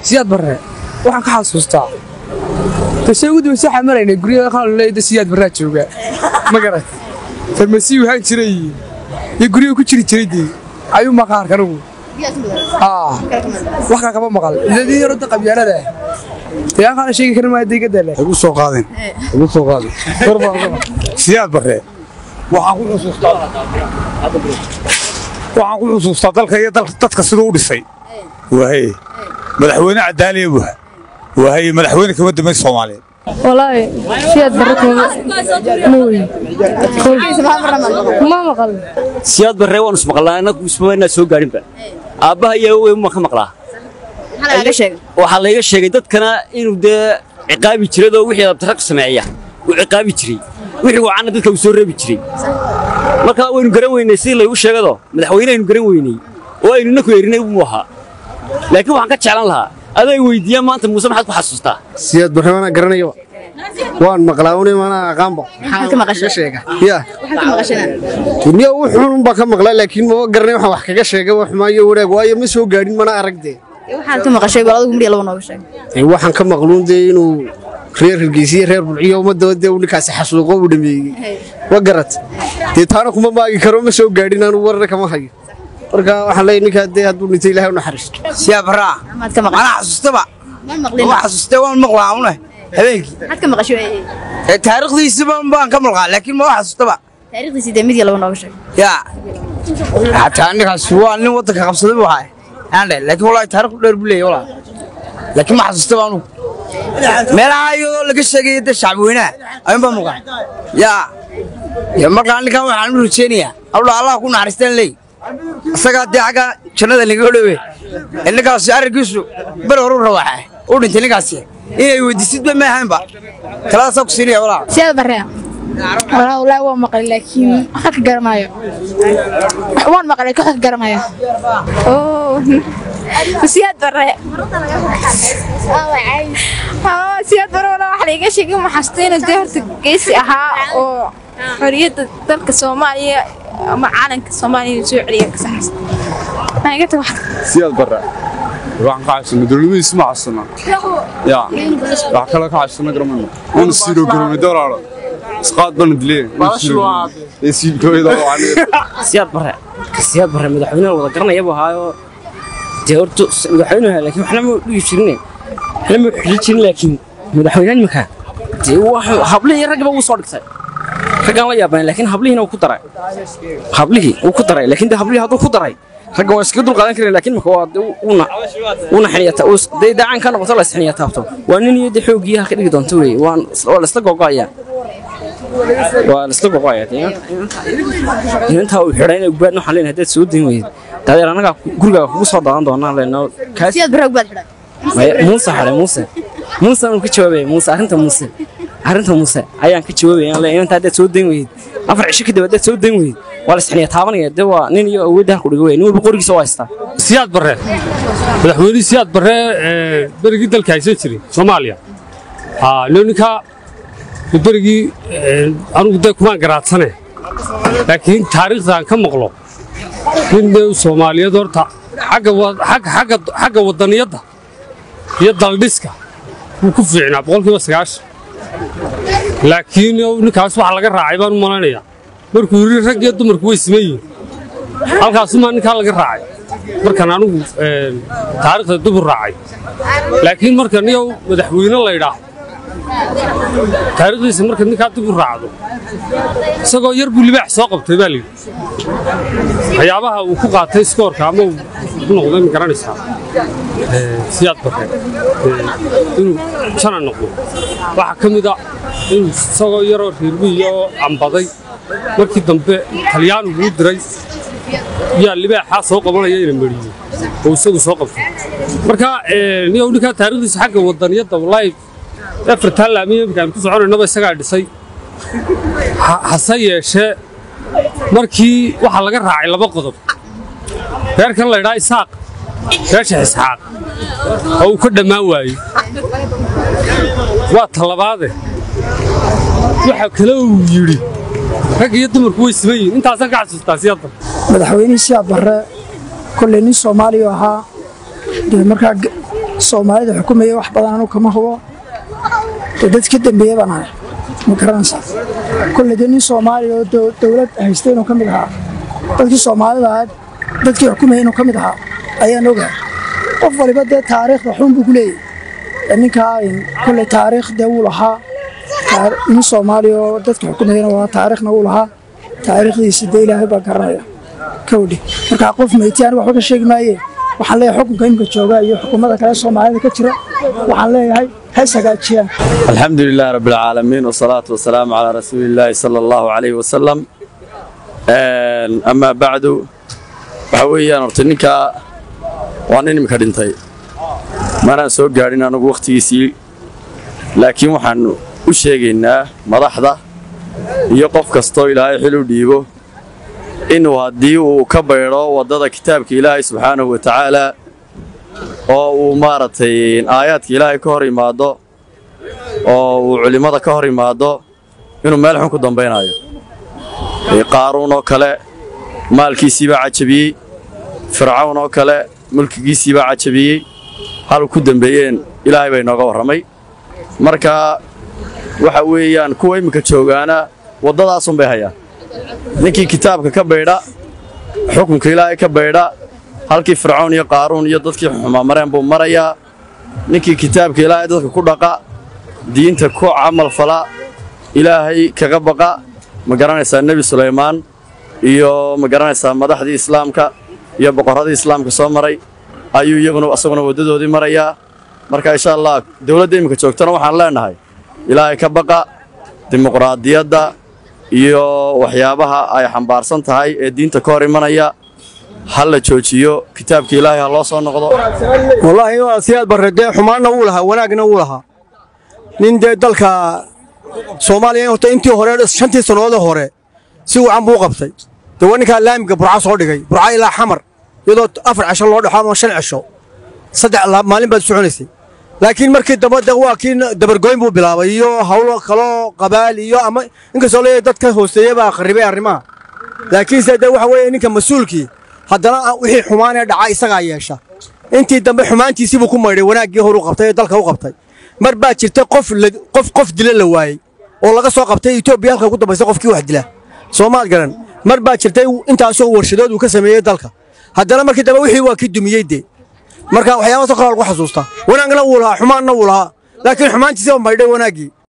siyaad barre waxaan ka xasuustaa tashay ugu dambaysa waxaan maraynay guryaha qalaleeda siyaad barraa jooga ma garat farmasiyu haan jiray iyo guryaha ku jiri jiray dee ayuu maqaarka anigu wax kale kama maqal ladii yarodda qabyaalada ah dee aan kala sheegi karin maayo deegadale igu soo qaadin igu soo qaadin siyaad barre waxaan ku xusuustaa waxaan ku xusuustaa dalka iyo dadka siduu u dhisay waaye madaxweyne cadaaliya buha waaye madaxweyne kama dambayn soomaaliyeed والله سياد بركة موي ما مقل siyaad barre waan ismaqlaa anagu ismaynaa soo gaarinba aabbaha iyo wey ma ka maqlaa waxaa layga sheegay dadkana inuu dee ciqaabi jiradoo wixii abtaraq sameeya uu ciqaabi jiray wixii wacanna dadka uu soo reebi jiray marka waynu garan weynay sidii laygu sheegado madaxweyne aynu garan weynay oo aynu naku erinay buu ahaa laakiin waxaan ka jeclan lahaa aday weydiiyaan maanta muuse maxaad ku xasuustaa siyaad barre mana garanayo waan maqlaa une mana aqaanba ya duniya wuxuun unbaa ka maqlaa laakiin mama garanay waxaan wax kaga sheegay wax maayo wanaag waayo ma soo gaadhin mana arag dee waxaan ka maqluun dee inuu reer hargeysiye reer bulciyo ummadaba dee uu ninkaasi xasuuqo uu dhameeyey ma garat dee taana kuma maagi karo ma soo gaadhin aanu warna kama hayo marka waxaan leeyahay ninkaa dee hadduu dhintay ilaahay u naxariisto siyaad barraa mana xasuustaba ma xasuustay waan maqlaa une habeenkii ee taariikhdiisiba baan ka maqlaa laakiin ma xasuustaba yaa xataa ninkaas waa nin waddanka qabsaday buu ahaa aan dhe laakiin wallaahi taariikh dheer buu leeyahay wallaahi laakiin ma xasuustaba anugu meelaha iyadoo laga sheegaya dee shacbiweynaha ayuun baa maqlaa yaa ya markaa ninkan waxaan u rajeynayaa awla allah ku naxariistaan leey isagaa dee xagga jannada laga dhowe ee ninkaasi arrinkiisu beri horu rawaxa u dhintay ninkaasi inay weydiisidba ma ahaynba taladaasa ku siinaya walaa سياد برا والله والله هو مقل لكن حق قرمايو وان مقل لكن حق قرمايو اوه سياد برا اه سياد برا والله waxa laga sheegay ma xasteen inuu horta geesi ahaa oo xoriyada dalka Soomaaliya ama caalamka Soomaaliya soo celiya ka saxsan aniga taa wax siyaad barre waxaan ka xasuusnaa dowladdiisa ma xasuusnaa ya wax kale ka xasuusnaa garamayno wana siiro garamay dolaaro isqaad bana dilee ee siibtooyada siyaad barre siyaad barre madaxweynaha wada garanaya buu ahaayo dee horta madaxweynuhu laakiin waxna ma dhigi jirine waxna ma xili jirin laakiin madaxweynaha imika dee hablihii raggiba wuu soo dhigtay raggaan la yaabanay laakiin hablihiina wuu ku daray hablihii wuu ku daray laakiin dee hablihii hadduu ku daray ragga waa iskaga dulqaadan karin laakiin marka waa una una xiniya dee daacaan ka noqoto la isxiniya taabto waa nin iyo dee xoogii halka dhigi doonto wey waan waa la isla gogo'aya waa la isla gogo'aya intaa uu xidhay inay ubaadna waxaan leenahay haddaad soo dayn weyd dadeer annagaa gurigaaga kugu soo daadan doonaa leenoo kaas muuse xidhay muuse muuse aan ka jawaabaya muuse arrinta muuse arrinta muuse ayaan ka jawaabaya aan leenahay intaa haddaad soo dayn weyd afar cisho kadib haddaad soo dayn weyd waa la isxiniya taabanaya dee waa nin iyo awoodda halku dhiga wey nin walba qorigiisa waa haystaa siyaad barre madaxweynihii siyaad barre berigii dalka haysan jiray soomaaliya ninkaa berigii anugu dee kumaan garaadsane laakiin taariikhdan ka maqlo nin dee soomaaliyeed horta xagga waddaniyadda iyo daldhiska wuu ku fiicnaa boqolkiiba sagaashan laakiin ninkaas waxa laga raacay baan u malaynayaa markuu yidhi rag iyo dumarku way siman yihiin halkaasumaa ninkaa laga raacay markan anigu taariikhda dib u raacay laakiin marka niyow madaxweyne laydhaah taariikhdiisa marka ninkaa dib u raacdo isagoo yar buu libaax soo qabtay baa layidhi waxyaabaha uu ku qaatay iskoorka ama uu ku noqday ma garanaysaa siyaad barre inuu jana noqdo waxaa ka mid a inuu isagoo yaroo reermihiya oo ambaday markii dambe talyaanigu u diray yaa libaaxaa soo qabanaya ina mariyey oo isagu soo qabtay marka niyow ninkaa taariikhdiisa xagga wadaniyadda wallaahi afartaa laamiya imika aan ku soconaynaba isagaa dhisay hase yeeshee markii waxaa laga raacay laba qodob reerkan laydhaa isaaq reesha isxaaq oo uu ka dhammaan waayey waa talabaade waxa kale uu yidhi rag iyo dumarku way siman yihiin intaasaan ka xasuustaa siyadda madaxweynihii siyaad barre kolley nin soomaaliya ahaa dee markaa soomaalida xukumaya wax badan anu kama hubo dee dad ka dambeeya baan ahay ma garanaysaa kolle dee nin soomaaliya oo dow- dowlad haysta inuu ka mid ahaa dadkii soomaalida ahaa dadkii xukumaya inuu ka mid ahaa ayaan ogahay qof waliba dee taariikhda xun buu ku leeyahay Ee ninkaa in- kolle taariikh dee wuu lahaa taar- nin soomaaliya oo dadka xukumayana waa taariikhna wuu lahaa taariikhdiisa dee ilaahay baa garanaya kawdhi markaa qof meyti aniga waxba ka sheegi maaye waxaan leeyahay xukunka imika jooga iyo xukuumada kale soomaalida ka jira waxaan leeyahay hays hagaajiyaan الحمد لله رب العالمين والصلاة والسلام على رسول الله صلى الله عليه وسلم Een, أما بعد waxa weeyaan horta ninka waa nin imika dhintay manaan soo gaadhin anigu wakhtigiisii laakiin waxaan u sheegaynaa madaxda iyo qof kastoo ilaahay xil u dhiibo inuu haddii uu ka baydho waddada kitaabka ilaahay subxaanahu wa tacaala oo uu maaragtay aayaadka ilaahay ka hor imaado oo uu culimmada ka hor imaado inuu meel xun ku dambaynayo Ee, qaaruun oo kale maalkiisii baa cajabiyey fircawn oo kale mulkigiisii baa cajabiyey haluu ku dambeeyeen ilaahay bay nooga warramay marka waxa weeyaan kuwa imminka joogaana waddadaasun bay hayaan ninkii kitaabka ka baydha xukunka ilaahay ka baydha halkii fircawn iyo qaaruun iyo dadkii xumamareen buu marayaa ninkii kitaabka ilaahay dadka ku dhaqa diinta ku camal fala ilaahay kaga baqa ma garanaysaa nebi sulaymaan iyo ma garanaysaa madaxdii islaamka iyo boqorradii islaamka soo maray ayuu iyaguna asaguna waddadoodii marayaa marka insha allah dowladda iminka joogtana waxaan leenahay ilaahay ka baqa dimuqraadiyadda iyo waxyaabaha ay xambaarsan tahay ee diinta ka hor imanaya ha la joojiyo kitaabka ilaahay ha loo soo noqdo wallaahi waa siyaad barre dee xumaanna wuu lahaa wanaagna wuu lahaa nin dee dalka soomaaliya horta intii hore shantii sannadoodii hore si wacan buu u qabtay dee waa ninkaa laamiga burca soo dhigay burca ilaa xamar iyadoo afar casho loo dhexo ama shan cisho saddex la- maalin baad soconaysay laakiin markii dambe de waa kii dabargoyn buu bilaabay iyo hawlo kaloo qabaal iyo ama inkastoo leeyahay dadka hooseeya baa qarribay arrimaha laakiinse de waxa weeye ninka mas-uulkii haddana ah wixii xumaan ee dhaca isagaa yeesha intii dambe xumaantiisii buu ku maydhay wanaaggii horu qabtay ee dalka u qabtay mar baa jirta qof la- qof qof dila la waayey oo laga soo qabtay etoobiya halka ku dambaysa qofkii wax dila soomaad garan mar baa jirtay intaasoo warshadood uu ka sameeyey dalka haddana markii dambe wixii waa kii dumiyey dee marka waxyaabahaasoo kale lagu xasuustaa wanaagna wuu lahaa xumaanna wuu lahaa laakiin xumaantiisii baa maydhay wanaaggii